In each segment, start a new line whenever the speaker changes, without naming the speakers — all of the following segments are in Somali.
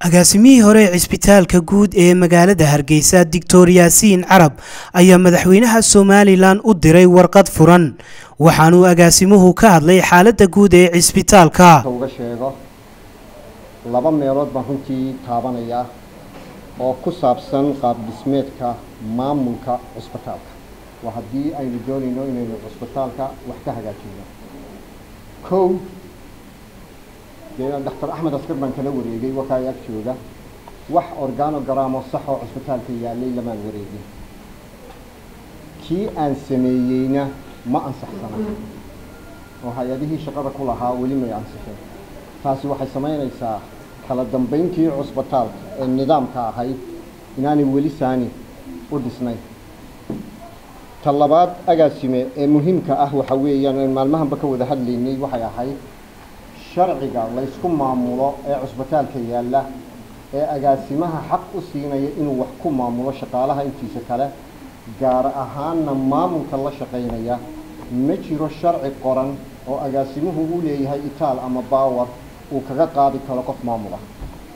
agaasimihii hore ee cisbitaalka guud ee magaalada hargeysa doctor yaasiin carab ayaa madaxweynaha somalilan u diray warqad furan waxaanuu agaasimuhu ka hadlay xaaladda guud ee cisbitaalka
uga sheego laba meelood baan runtii taabanaya oo ku saabsan qaab dhismeedka maamulka cisbitaalka waa haddii aynu doonayno inaynu cisbitaalka wax ka hagaajino kow dee doctor axmed askar baan kala wareegay wakaa ag jooga wax organogramo sax oo cisbitaalka yaalay lamaan wareegin kii aan sameeyeyna ma ansaxsana oo hay-adihii shaqada ku lahaa weli may ansixin taasi waxay samaynaysaa kala dambayntii cusbitaalka ee nidaamka ahayd inaanay weli saani u dhisnayn ta labaad agaasime ee muhiimka ah waxa weeyaan an maalmahanba ka wada hadlaynay waxay ahayd sharciga laysku maamulo ee cusbitaalka yaalla ee agaasimaha xaq u siinaya inuu wax ku maamulo shaqaalaha intiisa kale gaar ahaanna maamulka la shaqaynaya ma jiro sharci qoran oo agaasimuhu uu leeyahay itaal ama baawer uu kaga qaadi karo qof maamul ah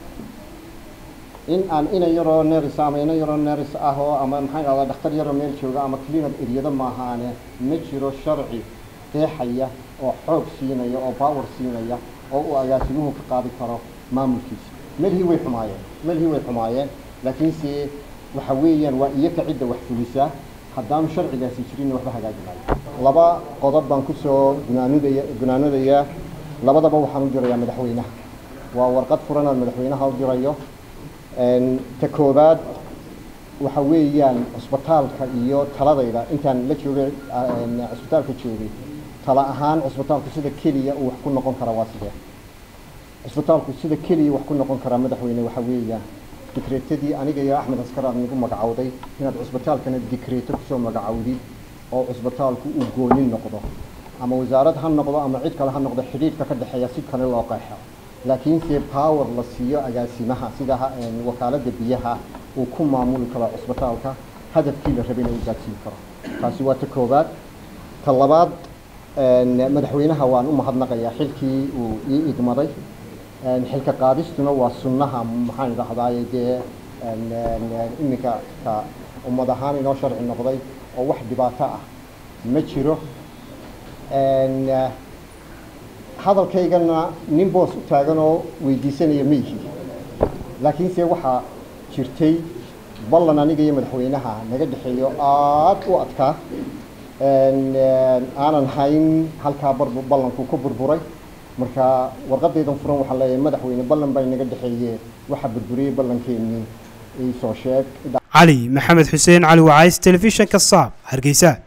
in aan ina yaroo neris ama ina yaroo neris ah oo ama maxaan dhahdaa dhakhtar yaroo meel jooga ama cleaner eryado maahaane ma jiro sharci qeexaya oo xoog siinaya oo baawer siinaya oo uu agaasimuhu ka qaadi karo maamulkiisa melhii way xumaayeen melhii way xumaayeen laakiinse waxa weeyaan waa iyaka cidda wax fulisaa haddaanu sharcigaasi jirinna waxba hagaagi maayo laba qodob baan kusoo gunaanudaya gunaanadayaa labadaba waxaan u dirayaa madaxweynaha waa warqad furan aan madaxweynaha u dirayo ta koobaad waxa weeyaan cusbitaalka iyo taladayda intaan la joogay cusbitaalka joogay tala ahaan cusbitaalku sida keliya uu wax ku noqon kara waa sidee cusbitaalku sida keliya wax ku noqon karaa madaxweyne waxa weeyaan dikreetadii aniga iyo axmed askar aad nagu magacowday inaad cusbitaalkana dikreeto kusoo magacowdid oo cusbitaalku uu goonin noqdo ama wasaarad ha noqdo ama cid kale ha noqdo xidhiidhka ka dhexeeya si kale loo qeexo laakiinse power la siiyo agaasimaha sida wakaaladda biyaha uu ku maamuli karo cusbitaalka hadafkii la rabay inuu gaadsiin karo taasi waa ta koobaad ta labaad madaxweynaha waan u mahadnaqayaa xilkii uu ii igmaday xilka qaadistuna waa sunnaha maxaan idhahdaay dee iminka ka ummad ahaan inoo sharci noqday oo wax dhibaato ah ma jiro hadalkaygana nin boos u taagan oo weydiisanaya ma yihi laakiinse waxaa jirtay ballan aniga iyo madaxweynaha naga dhexeeyo aada u adkaa aanan hayn halkaa ballanku ku burburay marka warqadaydan furan waxaa leeyahay madaxweyne ballan baa inaga dhexeeye waxaa burburiyey ballankeenii iisoo sheeg
cali maxamed xuseen cali wacays telefishanka saab hargeysa